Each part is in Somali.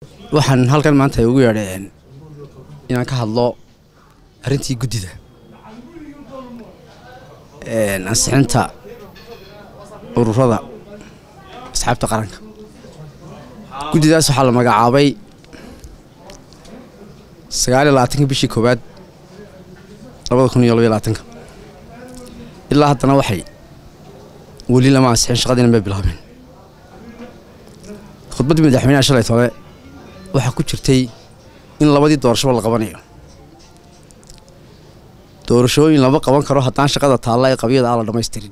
waxaan halkan maanta ugu yeedheen inaan ka hadlo arrintii guddida ansixinta ururada asxaabta qaranka guddidaas waxaa la magacaabay sagaal iyo labaatanka bishii koowaad labada kun iyo labaiyo labaatanka ilaa haddana waxay weli lama ansixin shaqadiina may bilaabeen khudbaddii madaxweynaha shalay tole waxaa ku jirtay in labadii doorashaba la qabanayo doorashooyin lama qaban karo haddaan shaqada taalla ee qabyada aan la dhammaystirin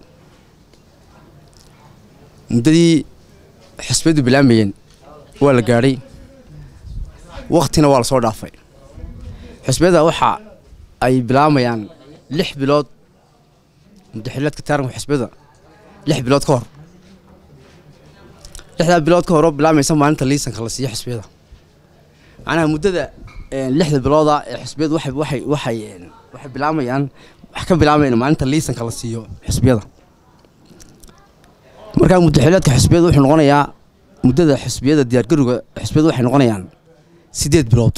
muddadii xisbiyadu bilaamayeen waa la gaadhay wakhtina waa la soo dhaafay xisbiyada waxa ay bilaamayaan lix bilood muddaxilaadka taaranka xisbiyada lix bilood ka hor lixdaa bilood ka hor oo bilaamaysa maalinta liisanka la siiyo xisbiyada macnaha muddada lixda bilooda ee xisbiyadu waxay waxay waxay waxay bilaamayaan wax ka bilaamayaan maalinta liisanka la siiyo xisbiyada markaa muddaxilaadka xisbiyada wuxuu noqonayaa muddada xisbiyada diyaargarowga xisbiyadu waxay noqonayaan siddeed bilood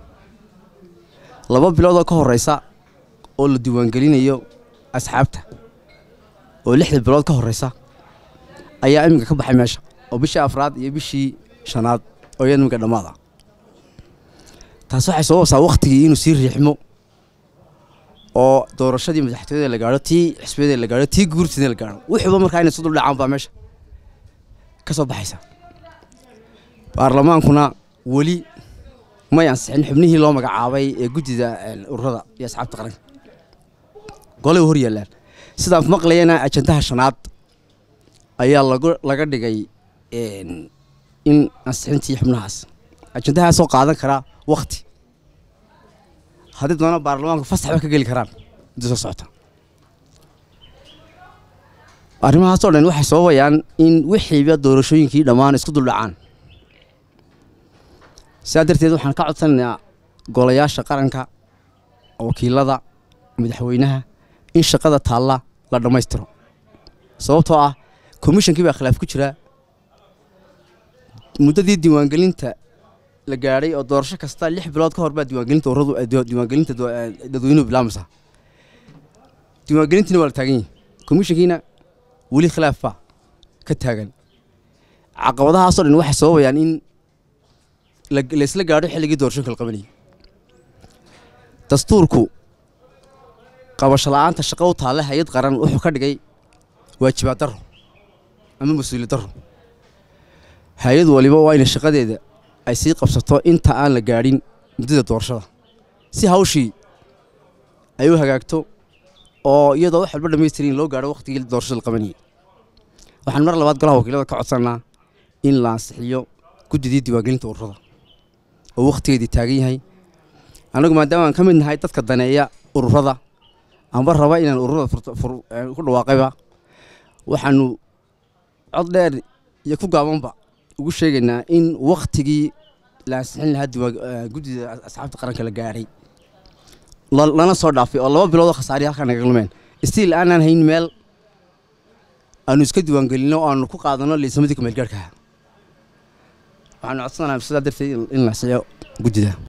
laba bilood oo ka horeysa oo la diiwaangelinayo asxaabta oo lixda bilood ka horeysa ayaa iminka ka baxay meesha oo bishii afraad iyo bishii shanaad oo iya iminka dhammaada taas waxay sababaysaa wakhtigii inuu sii riixmo oo doorashadii madaxtooyada la gaadho tii xisbiyada la gaadho tii guurtida la gaadho wuxuuba markaa inay sudul dhacaan baa meesha ka soo baxaysa baarlamaankuna weli may ansixin xubnihii loo magacaabay ee guddida ururada iyo asxaabta qaranka golay hor yaallaan sidaan maqlayana ajandaha shanaad ayaa laga dhigay in ansixintii xubnahaas ajandahaasoo qaadan karaa wakti haddii doona baarlamaanku fasaxba ka geli karaan muddo soo socota arrimahaasoo dhan waxay sababayaan in wixiiba doorashooyinkii dhammaan isku duldhacaan sidaa darteed waxaan ka codsanaynaa golayaasha qaranka wakiilada madaxweynaha in shaqada taalla la dhammaystiro sababtoo ah komishonkii baa khilaaf ku jira muddadii diiwaangelinta la gaadhay oo doorasho kasta lix bilood ka hor baa diiwaangelinta uradu diiwaangelinta dadweynuhu bilaamaysaa diiwaangelintiina waa la taagan yihi komishankiina weli khilaaf baa ka taagan caqabadahaasoo dhan waxay sababayaan in laysla gaadho xilligii doorashooyinka la qabanayay dastuurku qabasho la-aanta shaqo u taalle hay-ad qaran wuxuu ka dhigay waajibaad darro ama mas-uuliyad darro hay-ad waliba waa inay shaqadeeda ay sii qabsato inta aan la gaadhin muddada doorashada si hawshii ay u hagaagto oo iyadoo wax walba dhamaystirin loo gaadho wakhtigii doorashada la qabanayay waxaan mar labaad golaha wakiilada ka codsanaa in la ansixiyo guddidii diiwaangelinta ururada oo wakhtigeedii taagan yahay annagu maadaama aan ka mid nahay dadka daneeya ururada amba raba inaan ururada ku dhawaaqayba waxaanu cod dheer iyo ku gaabanba ugu sheegaynaa in wakhtigii la ansixin lahaa guddida asxaabta qaranka la gaadhay lana soo dhaafay oo laba bilood oo khasaariya halkaa naga lumeen stiil aanaan hayn meel aanu iska diiwaangelinno oo aanu ku qaadanno liisamadii kumeelgaarhkaha waxaanu codsanaha sidaa darteed in la ansixiyo guddida